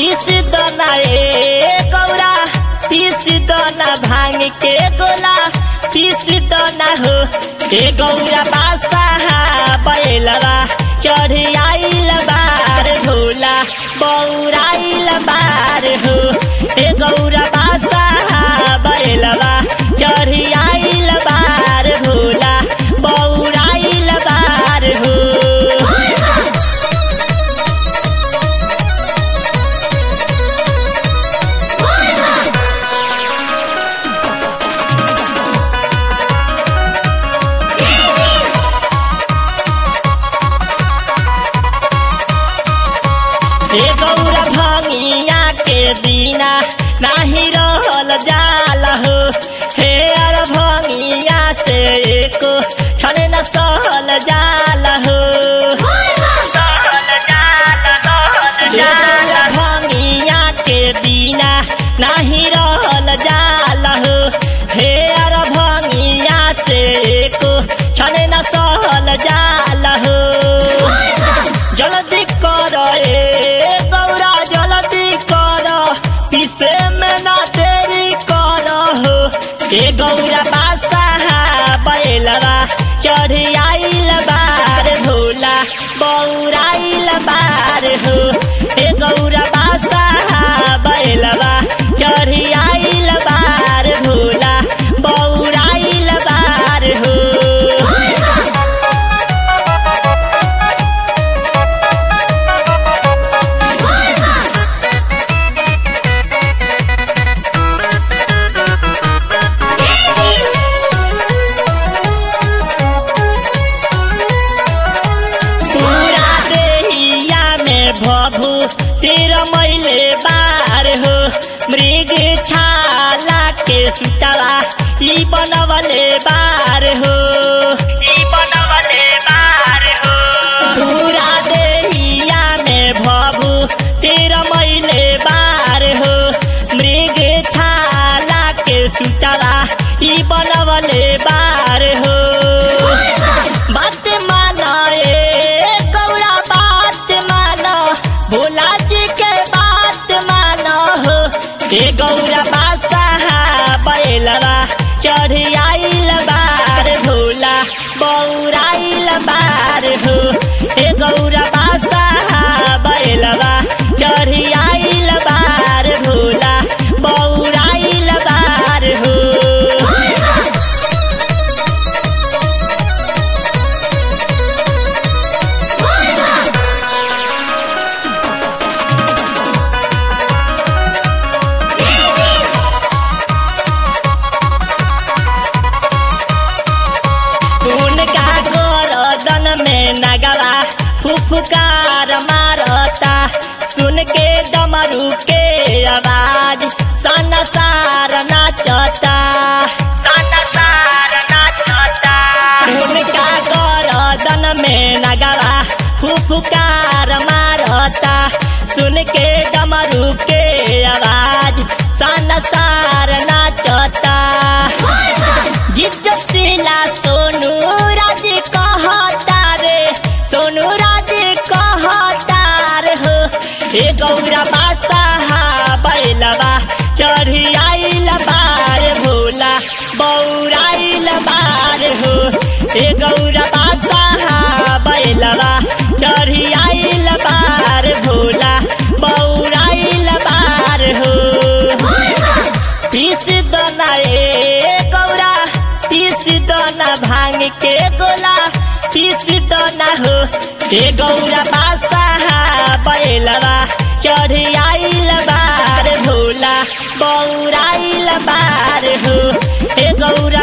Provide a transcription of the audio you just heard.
पीस दना ए गौरा पीस दना भांग के गोला पीस दना हो ए गौरा बासा बैलवा चढ़ आइल बार भोला बौराइल बार हो ए गौरा बासा बैलवा चढ़ आइल बार भोला बौराइल बार हो हे गौरा भंगिया के बिना नाही रहल जाल हो हे अर भंगिया से एको क्षण न सहल जाल हो हे गौरा भंगिया के बिना नाही रहल जाल हो हे अर भंगिया से एको क्षण न सहल जाल हो जल्दी कर ए गौरा जल्दी कर पीसे में ना देरी कर हो ए गौरा बासा बैलवा चढ़ आइल बार भोला बौराइल बार हो ए गौरा बासा बैलवा चढ़ आइल बार भोला बौराइल बार हो पूरा देहिया में भभू तिर मैले बार हो मृग छाला के सुतला ई बनवले बार हो ई बनवले बार हो पूरा देहिया में भभू तिर मैले बार हो मृग छाला के सुतला ई बनवले बार हो बात माना ए गौरा बात माना भोला जी के बात माना हो ए गौरा बासा बैलवा चढ़ आइल बार भोला बौराइल बार हो ए गौरा बासा बैलवा चढ़ आइल बार भोला बौराइल बार हो उनका गोरदन में नगवा फुफकार मारता सुन के डमरू के आवाज सन सार नाचता उनका गोरदन में नगवा फुफकार मारता सुन के डमरू के आवाज सन सार नाचता जिज्जतीला सोनू राज कहता रे सोनू राज कहता रे हो हे गौरा बासा बैलवा चढ़ आइल बार भोला बौराइल बार हो हे गौरा बासा बैलवा चढ़ आइल बार भोला बौराइल बार हो पीस दना ए गौरा पीस दना भांग के गोला पीस दना हो ए गौरा बासा बैलवा चढ़ आइल बार भोला बौराइल बार हो ए गौरा